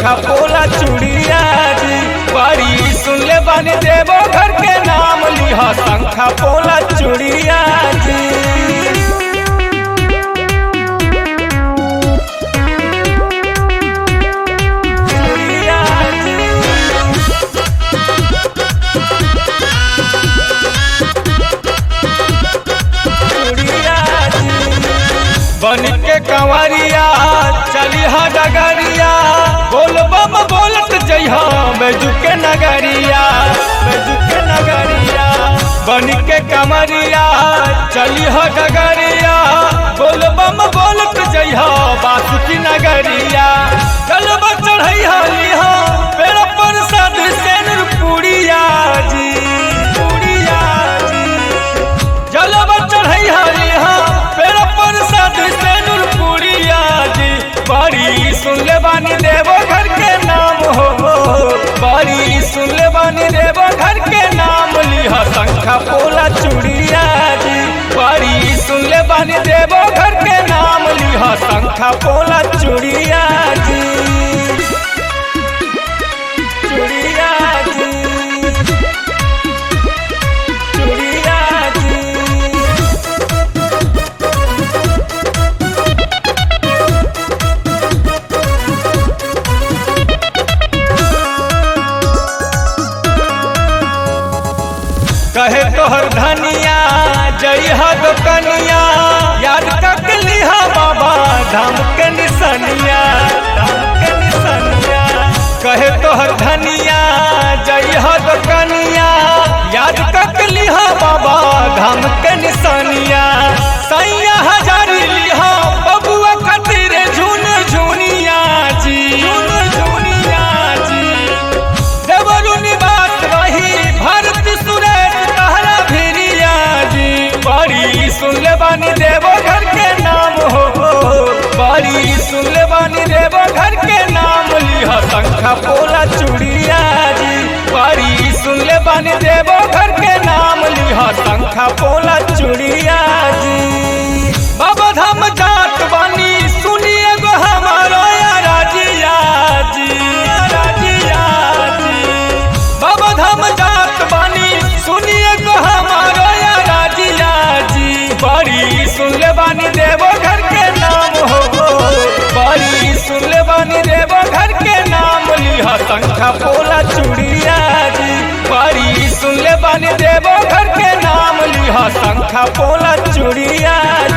शंखा पोला चूड़िया जी बड़ी सुन ले बानी देवो घर के नाम लिहा शंखा पोला चूड़िया जी चूड़िया जी बन के कंवरिया चली हा डगरिया बोल बम बोलत जइहा बैजू के नगरिया बैजू के नगरिया बन के कंवरिया चली हा डगरिया बोल बम बोलत जइहा बासुकी नगरिया चल चढ़ैहा लिहा पेड़ पर साध सेनुर पुड़िया जी पुड़िया जी जलवा चढ़ई हरी हाँ पेड़ पर साध सेनुर पुड़िया जी बड़ी सुन ले बानी देवो घर के नाम हो बड़ी सुन ले बानी देवो घर के नाम लिहा शंखा पोला चूड़िया जी बड़ी सुन ले बानी देवो घर के नाम लिहा शंखा पोला चूड़िया जी चूड़िया जी चूड़िया जी कहे तोहर धनिया जई हद कनिया याद तक लिहा बाबा धाम के निसनिया धाम के निसनिया कहे तोहर धनिया जई हद कनिया याद तक लिहा बाबा धाम के निसनिया सैया हजारी लिहा बबुआ खातिर झुन झुनिया जी झुन झुनिया जी देवरु निवास रही भारत सुरेश तहरा भिरिया जी बड़ी सुन ले बानी देवो घर के नाम हो बड़ी सुन ले बानी देवो घर के नाम लिहा शंखा पोला चूड़िया जी बड़ी सुन ले बानी देवो घर के नाम लिहा शंखा पोला चूड़िया जी बाबा धाम जात बानी सुनिए गो हमारो या राजिया जी राजिया जी बाबा धाम जात बानी सुनिए गो हमारो या राजिया जी बड़ी सुन ले बानी देवो घर के नाम हो बड़ी सुन ले बानी देवो घर के नाम लिहा शंखा पोला चूड़िया जी बड़ी सुन ले बानी देवो घर के नाम लिहा शंखा पोला चूड़िया